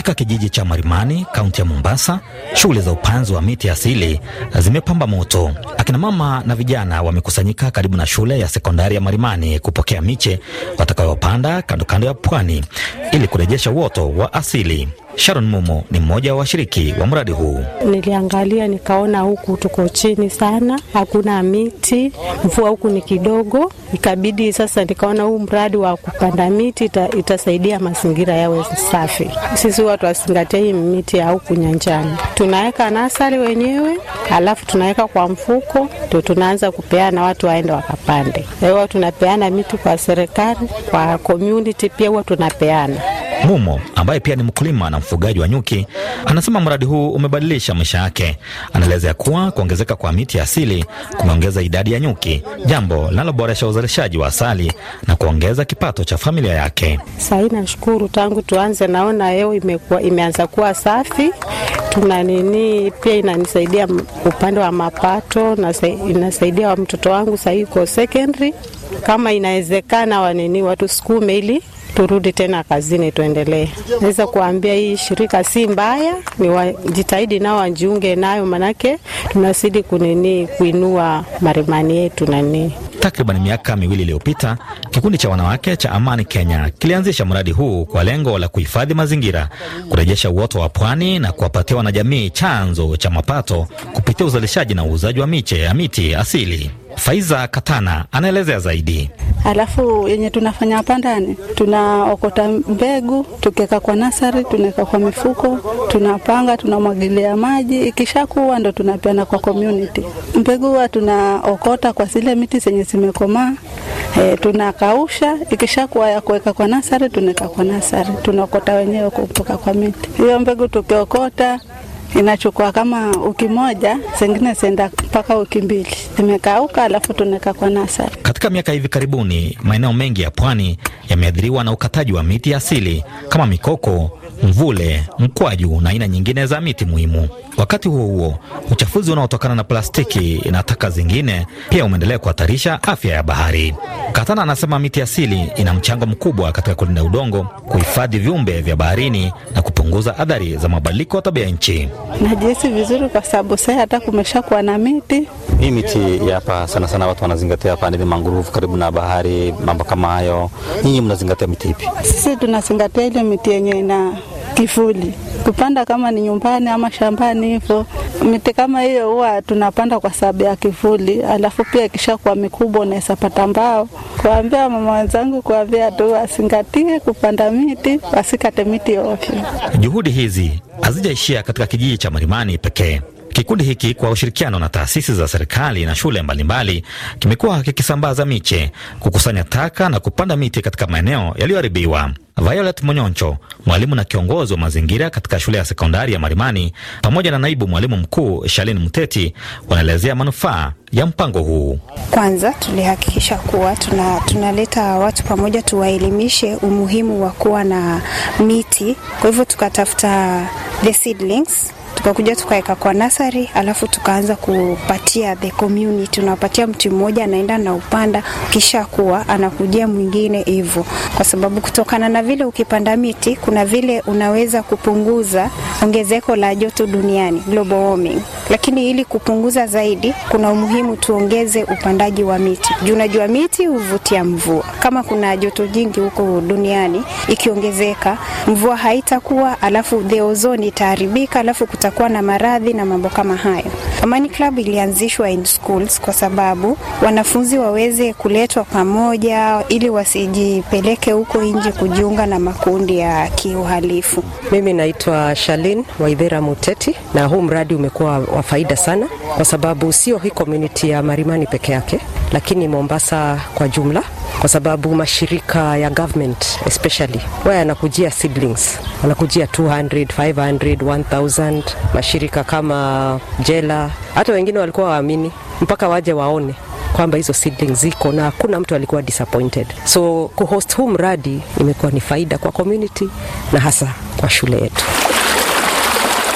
Katika kijiji cha Marimani, kaunti ya Mombasa, shughuli za upanzi wa miti asili zimepamba moto. Akina mama na vijana wamekusanyika karibu na shule ya sekondari ya Marimani kupokea miche watakayopanda kando kando ya pwani ili kurejesha uoto wa asili. Sharon Mumo ni mmoja wa washiriki wa mradi huu. Niliangalia nikaona huku tuko chini sana, hakuna miti, mvua huku ni kidogo, ikabidi sasa nikaona huu mradi wa kupanda miti ita, itasaidia mazingira yawe safi. Sisi huwa tuwazingatia hii miti ya huku nyanjani, tunaweka nasari wenyewe, alafu tunaweka kwa mfuko, ndio tunaanza kupeana watu waende wakapande. Huwa tunapeana miti kwa serikali, kwa community pia huwa tunapeana. Mumo ambaye pia ni mkulima na mfugaji wa nyuki anasema mradi huu umebadilisha maisha yake. Anaelezea kuwa kuongezeka kwa miti asili kumeongeza idadi ya nyuki, jambo linaloboresha uzalishaji wa asali na kuongeza kipato cha familia yake. Sahii nashukuru, tangu tuanze naona hewa imekuwa imeanza kuwa safi. Tuna nini pia inanisaidia upande wa mapato na inasaidia wa mtoto wangu sahii uko secondary. Kama inawezekana wanini watusukume ili turudi tena kazini tuendelee. Naweza kuambia hii shirika si mbaya, ni wajitahidi nao wajiunge nayo, manake tunazidi kunini kuinua Marimani yetu nani. Takriban miaka miwili iliyopita kikundi cha wanawake cha Amani Kenya kilianzisha mradi huu kwa lengo la kuhifadhi mazingira, kurejesha uoto wa pwani na kuwapatia wanajamii chanzo cha mapato kupitia uzalishaji na uuzaji wa miche ya miti asili. Faiza Katana anaelezea zaidi. Alafu yenye tunafanya pandani, tunaokota mbegu tukiweka kwa nasari, tunaweka kwa mifuko, tunapanga, tunamwagilia maji, ikishakuwa ndo tunapeana kwa community. Mbegu huwa tunaokota kwa zile miti zenye zimekomaa E, tunakausha ikishakuwa ya kuweka kwa nasari, tunaweka kwa nasari, tunaokota wenyewe kutoka kwa miti. Hiyo mbegu tukiokota inachukua kama wiki moja, zingine zienda mpaka wiki mbili, zimekauka, alafu tunaweka kwa nasari. Katika miaka hivi karibuni, maeneo mengi ya pwani yameathiriwa na ukataji wa miti asili kama mikoko, mvule, mkwaju na aina nyingine za miti muhimu. Wakati huo huo, uchafuzi unaotokana na plastiki na taka zingine pia umeendelea kuhatarisha afya ya bahari. Katana anasema miti asili ina mchango mkubwa katika kulinda udongo, kuhifadhi viumbe vya baharini na kupunguza athari za mabadiliko ya tabia nchi. Najihisi vizuri kwa sababu sasa hata kumesha kuwa na miti hii miti ya hapa sana sana watu wanazingatia hapa ni mangrove karibu na bahari, mambo kama hayo. Nyinyi mnazingatia miti ipi? Sisi tunazingatia ile miti yenye ina kivuli, kupanda kama ni nyumbani ama shambani hivyo. Miti kama hiyo huwa tunapanda kwa sababu ya kivuli, alafu pia ikishakuwa mikubwa unaweza pata mbao. Kuambia mama wenzangu, kuambia tu wazingatie kupanda miti, wasikate miti ovyo. Juhudi hizi hazijaishia katika kijiji cha Marimani pekee. Kikundi hiki kwa ushirikiano na taasisi za serikali na shule mbalimbali kimekuwa kikisambaza miche, kukusanya taka na kupanda miti katika maeneo yaliyoharibiwa. Violet Monyoncho, mwalimu na kiongozi wa mazingira katika shule ya sekondari ya Marimani, pamoja na naibu mwalimu mkuu Shalin Muteti, wanaelezea manufaa ya mpango huu. Kwanza tulihakikisha kuwa tuna, tunaleta watu pamoja, tuwaelimishe umuhimu wa kuwa na miti. Kwa hivyo tukatafuta the seedlings tukakuja tukaweka kwa nasari, alafu tukaanza kupatia the community. Unapatia mti mmoja, anaenda na upanda, kisha kuwa anakujia mwingine hivyo, kwa sababu kutokana na vile ukipanda miti, kuna vile unaweza kupunguza ongezeko la joto duniani, global warming. Lakini ili kupunguza zaidi, kuna umuhimu tuongeze upandaji wa miti juu unajua miti huvutia mvua. Kama kuna joto jingi huko duniani, ikiongezeka mvua haitakuwa, alafu the ozone itaharibika, alafu kutakuwa na maradhi na mambo kama hayo. Amani Club ilianzishwa in schools kwa sababu wanafunzi waweze kuletwa pamoja ili wasijipeleke huko nje kujiunga na makundi ya kiuhalifu. Mimi naitwa Shalin Waithera Muteti, na huu mradi umekuwa wa faida sana, kwa sababu sio hii community ya Marimani peke yake, lakini Mombasa kwa jumla, kwa sababu mashirika ya government especially wao yanakujia seedlings, wanakujia 200, 500, 1000. Mashirika kama Jela, hata wengine walikuwa waamini mpaka waje waone kwamba hizo seedlings ziko na hakuna mtu alikuwa disappointed. So kuhost huu mradi imekuwa ni faida kwa community na hasa kwa shule yetu.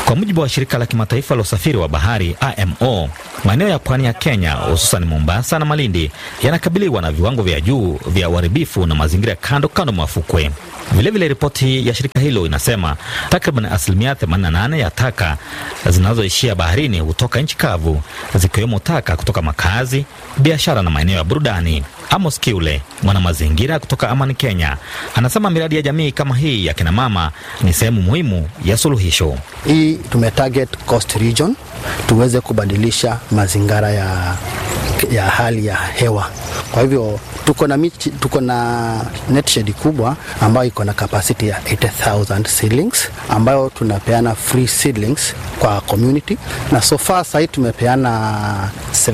Kwa mujibu wa shirika la kimataifa la usafiri wa bahari IMO, maeneo ya pwani ya Kenya hususan Mombasa na Malindi yanakabiliwa na viwango vya juu vya uharibifu na mazingira ya kando kando mwa fukwe. Vilevile, ripoti ya shirika hilo inasema takriban asilimia 88 ya taka zinazoishia baharini hutoka nchi kavu, zikiwemo taka kutoka makazi, biashara na maeneo ya burudani. Amos Kiule, mwana mazingira kutoka Amani, Kenya, anasema miradi ya jamii kama hii ya kinamama ni sehemu muhimu ya suluhisho. Hii tumetarget coast region tuweze kubadilisha mazingira ya, ya hali ya hewa. Kwa hivyo tuko na michi, tuko na net shed kubwa ambayo iko na capacity ya 80,000 seedlings ambayo tunapeana free seedlings kwa community, na so far sahii tumepeana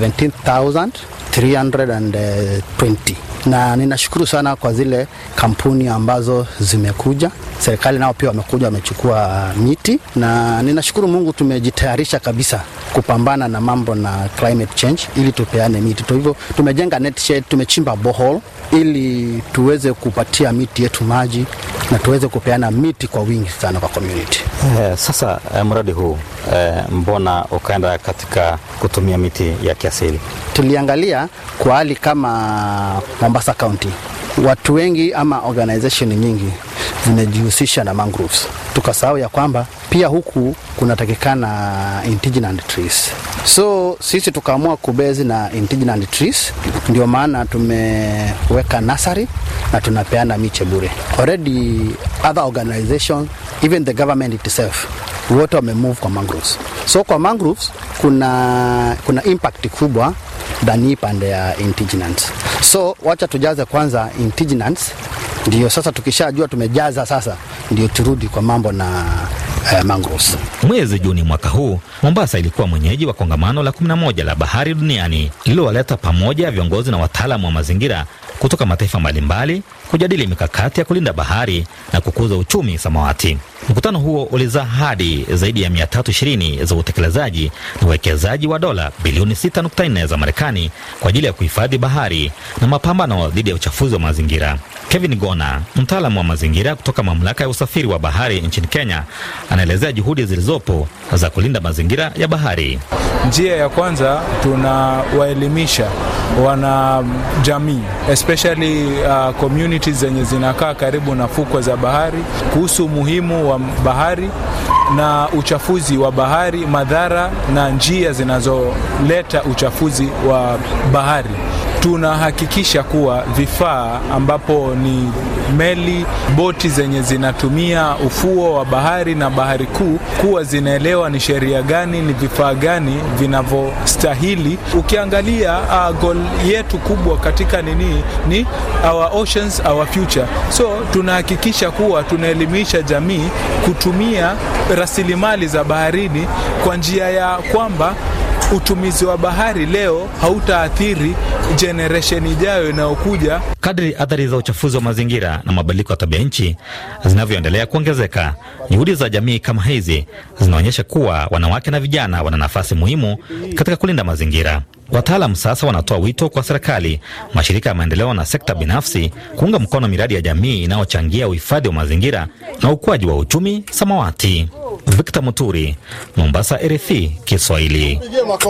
17,320 na ninashukuru sana kwa zile kampuni ambazo zimekuja. Serikali nao pia wamekuja wamechukua miti, na ninashukuru Mungu tumejitayarisha kabisa kupambana na mambo na climate change ili tupeane miti. Kwa hivyo tumejenga net shed, tumechimba borehole ili tuweze kupatia miti yetu maji na tuweze kupeana miti kwa wingi sana kwa community. Eh, sasa eh, mradi huu eh, mbona ukaenda katika kutumia miti ya kiasili? Tuliangalia kwa hali kama Mombasa County, watu wengi ama organization nyingi zinajihusisha na mangroves. Tukasahau ya kwamba pia huku kunatakikana indigenous trees, so sisi tukaamua kubezi na indigenous trees. Ndio maana tumeweka nursery na tunapeana miche bure. Already other organizations, even the government itself wote wamemove kwa mangroves. So kwa mangroves kuna, kuna impact kubwa than hii pande ya indigenous. So wacha tujaze kwanza indigenous, ndio sasa tukishajua tumejaza sasa, ndio turudi kwa mambo na uh, mangroves. Mwezi Juni mwaka huu Mombasa ilikuwa mwenyeji wa kongamano la 11 la bahari duniani lililowaleta pamoja viongozi na wataalamu wa mazingira kutoka mataifa mbalimbali kujadili mikakati ya kulinda bahari na kukuza uchumi samawati. Mkutano huo ulizaa hadi zaidi ya 320 za utekelezaji na uwekezaji wa dola bilioni 6.4 za Marekani kwa ajili ya kuhifadhi bahari na mapambano dhidi ya uchafuzi wa mazingira. Kevin Gona, mtaalamu wa mazingira kutoka mamlaka ya usafiri wa bahari nchini Kenya, anaelezea juhudi zilizopo za kulinda mazingira ya bahari. Njia ya kwanza tunawaelimisha wanajamii especially uh, communities zenye zinakaa karibu na fukwe za bahari kuhusu umuhimu wa bahari na uchafuzi wa bahari, madhara na njia zinazoleta uchafuzi wa bahari. Tunahakikisha kuwa vifaa ambapo ni meli, boti zenye zinatumia ufuo wa bahari na bahari kuu kuwa zinaelewa ni sheria gani, ni vifaa gani vinavyostahili. Ukiangalia uh, goal yetu kubwa katika nini ni our oceans, our future. So tunahakikisha kuwa tunaelimisha jamii kutumia rasilimali za baharini kwa njia ya kwamba utumizi wa bahari leo hautaathiri generation ijayo inayokuja. Kadri athari za uchafuzi wa mazingira na mabadiliko ya tabia nchi zinavyoendelea kuongezeka, juhudi za jamii kama hizi zinaonyesha kuwa wanawake na vijana wana nafasi muhimu katika kulinda mazingira. Wataalam sasa wanatoa wito kwa serikali, mashirika ya maendeleo na sekta binafsi kuunga mkono miradi ya jamii inayochangia uhifadhi wa mazingira na ukuaji wa uchumi samawati. Victor Muturi, Mombasa, RFI Kiswahili.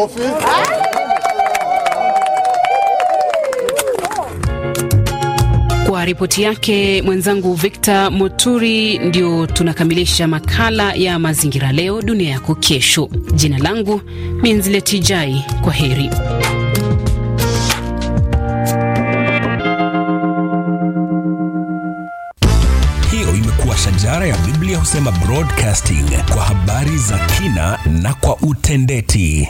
Kwa ripoti yake mwenzangu Victor Moturi, ndio tunakamilisha makala ya mazingira leo dunia yako kesho. Jina langu Minzileti Jai, kwa heri. Hiyo imekuwa shajara ya Biblia husema broadcasting kwa habari za kina na kwa utendeti.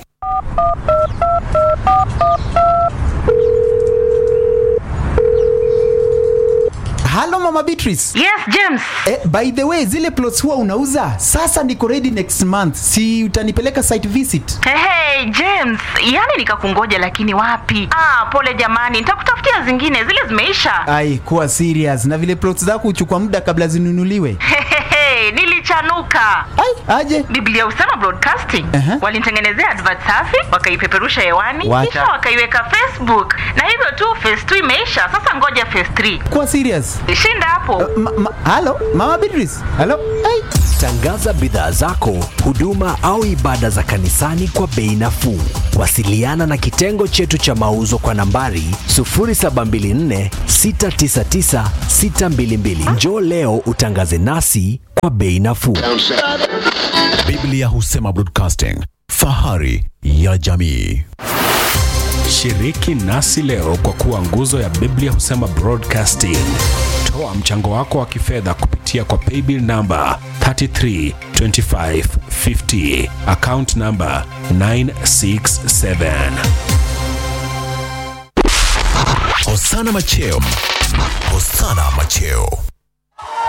Halo Mama Beatrice. Yes, James. Eh, by the way, zile plots huwa unauza? Sasa niko ready next month. Si utanipeleka site visit? Hey, hey, James, yani nikakungoja lakini wapi? Ah, pole jamani, nitakutafutia zingine, zile zimeisha. Ai, kuwa serious. Na vile plots zako huchukua muda kabla zinunuliwe. Hey, nilichanuka. Ai, aje. Biblia husema broadcasting. Aha. Walinitengenezea advert safi, wakaipeperusha hewani, Wacha. kisha wakaiweka Facebook. Na hivyo tu phase 2 imeisha. Sasa ngoja phase 3. Kuwa serious. Shinda hapo. Ma, ma, halo Mama Beatrice. Halo. Ai. Tangaza bidhaa zako, huduma au ibada za kanisani kwa bei nafuu. Wasiliana na kitengo chetu cha mauzo kwa nambari 0724 699 622. Njoo leo utangaze nasi kwa bei nafuu. Biblia husema Broadcasting, fahari ya jamii. Shiriki nasi leo kwa kuwa nguzo ya Biblia husema Broadcasting. Toa mchango wako wa kifedha kupitia kwa paybill namba 332550 account namba 967. Hosana Macheo. Hosana Macheo.